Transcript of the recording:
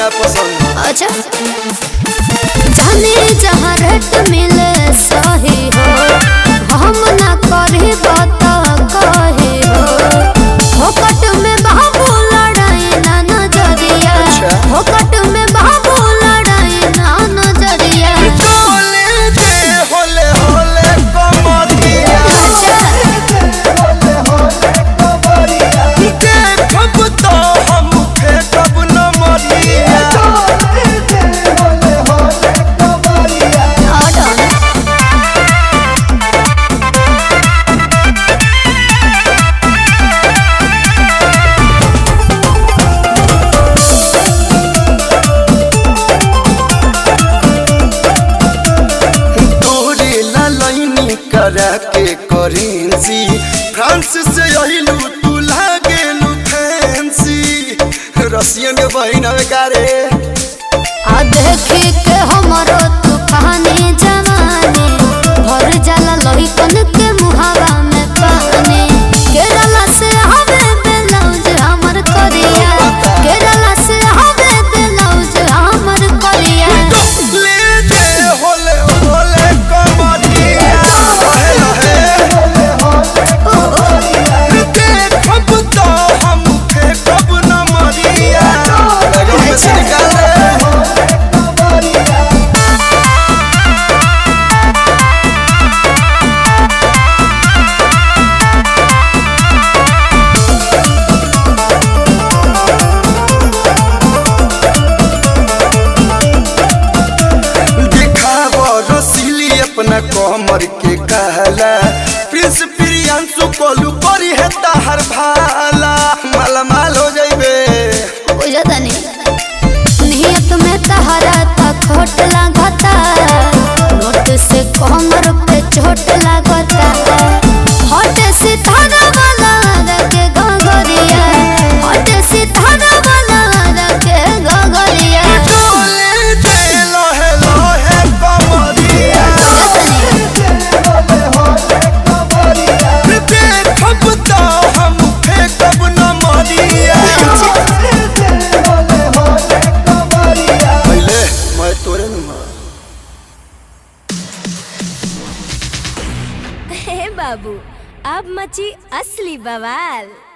ना पसंद अच्छा जाने जहाँ रेट मिले सही हो हम ना करे बता कहे हो फोकट में बाबू लड़ाई ना नजरिया अच्छा। फोकट में बाबू लड़ाई ना नजरिया डोले दे होले होले कमरिया अच्छा देखब तो हम फेंकब न मरिया ऑर्डर तोरे ला लाइनी करा के करेंसी फ्रांस से अहिलू तू लागेलू फैंसी रसियन के बहिन हवे का रे आ देखी के हमरो तूफानी जवानी भर जाला लहिकन के मुहावा में पानी केरला से हवे ब्लाउज हमर करिया केरला से हवे ब्लाउज हमर करिया ले दे होले होले कमरिया लहे लहे देखब तो हम फेंकब न मरिया लगन में से निकाल रे दिखाव रसीली अपना कमर के कहला प्रिंस प्रियांशु कोलू करी है ताहर भाला माला माल हो जाइबे बुझता नहीं नियत में तहरा था खोट लागता नोट से कमर पे चोट लागता हट से थाना वाला रखे गगरिया हट से थाना वाला रखे गगरिया डोले दे लहे लहे कमरिया देखब तो हम फेंकब न मरिया पहले मैं तोरे नुमा हे बाबू अब मची असली बवाल